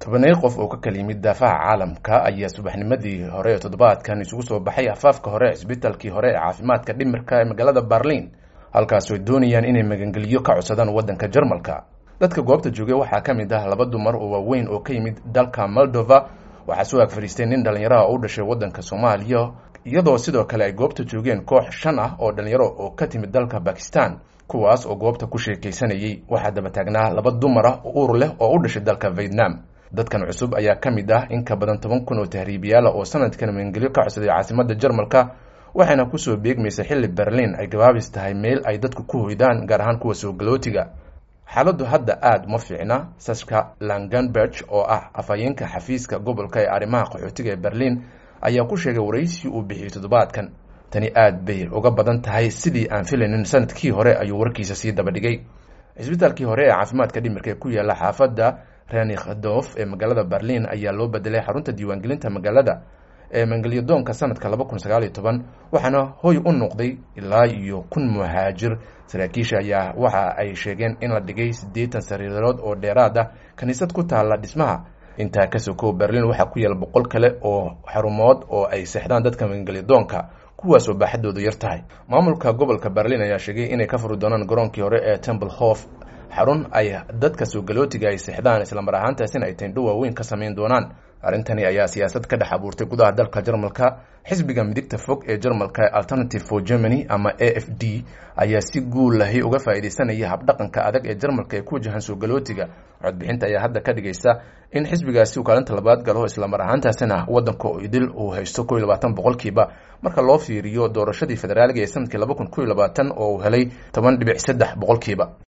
tobanay qof oo ka kala yimid daafaha caalamka ayaa subaxnimadii hore ee toddobaadkan isugu soo baxay afaafka hore cisbitaalkii hore ee caafimaadka dhimirka ee magaalada berlin halkaas oy doonayaan inay magangeliyo ka codsadaan waddanka jarmalka dadka goobta joogay waxaa ka mid ah laba dumar oo waaweyn oo ka yimid dalka moldova waxaa soo ag fadhiistay nin dhallinyaraha u dhashay waddanka soomaaliya iyadoo sidoo kale ay goobta joogeen koox shan ah oo dhallinyaro oo ka timid dalka bakistan kuwaas oo goobta ku sheekaysanayay waxaa daba taagnaa laba dumar ah uur leh oo u dhashay dalka vietnam dadkan cusub ayaa ka mid ah in ka badan toban kun oo tahriibiyaala oo sanadkan magangelyo ka codsaday caasimadda jarmalka waxayna kusoo beegmaysa xilli berlin ay gabaabis tahay meel ay dadku ku hoydaan gaar ahaan kuwa soo galootiga xaaladdu hadda aada uma fiicna saska langenberg oo ah afhayeenka xafiiska gobolka ee arrimaha qaxootiga ee berlin ayaa ku sheegay waraysi uu bixiyey toddobaadkan tani aada bay uga badan tahay sidii aan filaynin sanadkii hore ayuu warkiisa sii daba dhigay cisbitaalkii hore ee caafimaadka dhimirka ee ku yaala xaafadda renikdof ee magaalada berlin ayaa loo bedelay xarunta diiwaangelinta magaalada ee mangelyadoonka sanadka laba kun sagaal iyo toban waxaana hoy u noqday ilaa iyo kun muhaajir saraakiisha ayaa waxa ay sheegeen in la dhigay siddeetan sariirood oo dheeraad ah kiniisad ku taalla dhismaha intaa ka sokow berlin waxaa ku yaala boqol kale oo xarumood oo ay seexdaan dadka magangelyadoonka kuwaas oo baaxadoodu yar tahay maamulka gobolka berlin ayaa sheegay inay ka furi doonaan garoonkii hore ee temple hof xarun ay dadka soo galootiga ay seexdaan islamar ahaantaasina ay tendho waaweyn ka samayn doonaan arrintani ayaa siyaasad ka dhex abuurtay gudaha dalka jarmalka xisbiga midigta fog ee jarmalka alternative for germany ama a f d ayaa si guul lahi uga faa'iidaysanaya habdhaqanka adag ee jarmalka ee ku wajahan soo galootiga codbixinta ayaa hadda ka dhigaysa in xisbigaasi uu kaalinta labaad galo islamar ahaantaasina waddanka idil uu haysto ko iyo labaatan boqolkiiba marka loo fiiriyo doorashadii federaaliga ee sanadkii laba kun ko iyo labaatan oo uu helay toban dhibic saddex boqolkiiba